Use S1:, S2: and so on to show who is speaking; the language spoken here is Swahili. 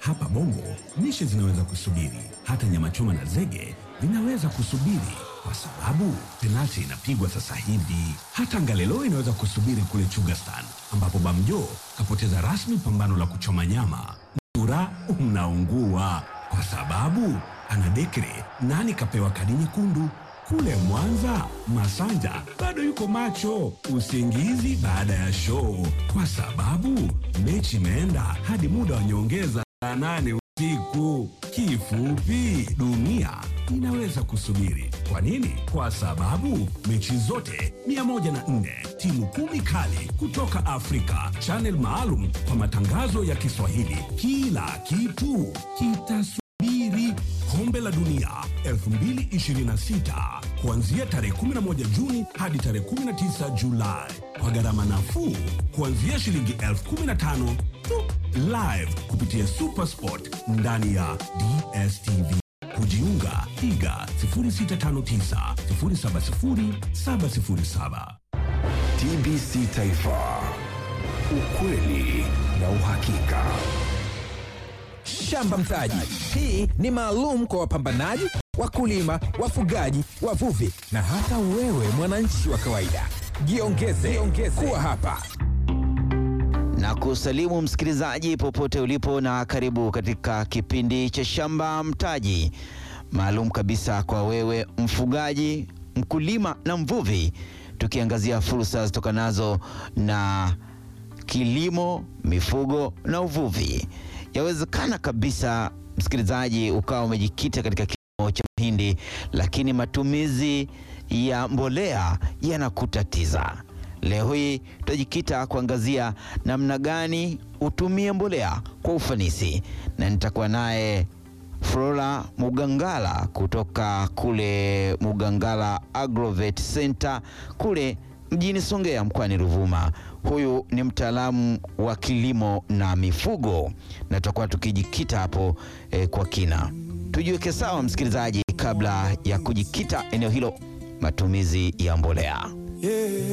S1: Hapa Bongo lishe zinaweza kusubiri, hata nyama choma na zege vinaweza kusubiri kwa sababu penalti inapigwa sasa hivi. Hata Ngalelo inaweza kusubiri kule Chugastan, ambapo Bamjo kapoteza rasmi pambano la kuchoma nyama. Ura unaungua kwa sababu ana dekre nani kapewa kadi nyekundu. Kule Mwanza, Masanja bado yuko macho usingizi baada ya show, kwa sababu mechi imeenda hadi muda wa nyongeza saa nane usiku. Kifupi, dunia inaweza kusubiri. Kwa nini? Kwa sababu mechi zote 104 timu kumi kali kutoka Afrika, channel maalum kwa matangazo ya Kiswahili. Kila kitu kitasubiri. Kombe la Dunia 2026 kuanzia tarehe 11 Juni hadi tarehe 19 Julai kwa gharama nafuu kuanzia shilingi elfu 15 tu, live kupitia Supersport ndani ya DSTV. Kujiunga piga 0659 070 707.
S2: TBC Taifa, ukweli na uhakika.
S3: Shamba Mtaji. Hii ni maalum kwa wapambanaji, wakulima, wafugaji, wavuvi na hata wewe mwananchi wa kawaida. Jiongeze, jiongeze kuwa hapa.
S4: na kusalimu msikilizaji popote ulipo na karibu katika kipindi cha Shamba Mtaji maalum kabisa kwa wewe mfugaji, mkulima na mvuvi, tukiangazia fursa zitokanazo na kilimo, mifugo na uvuvi. Yawezekana kabisa msikilizaji ukawa umejikita katika kilimo cha mahindi, lakini matumizi ya mbolea yanakutatiza. Leo hii tutajikita kuangazia namna gani utumie mbolea kwa ufanisi, na nitakuwa naye Flora Mugangala kutoka kule Mugangala Agrovet Center kule mjini Songea mkoani Ruvuma. Huyu ni mtaalamu wa kilimo na mifugo, na tutakuwa tukijikita hapo eh, kwa kina. Tujiweke sawa msikilizaji, kabla ya kujikita eneo hilo, matumizi ya mbolea.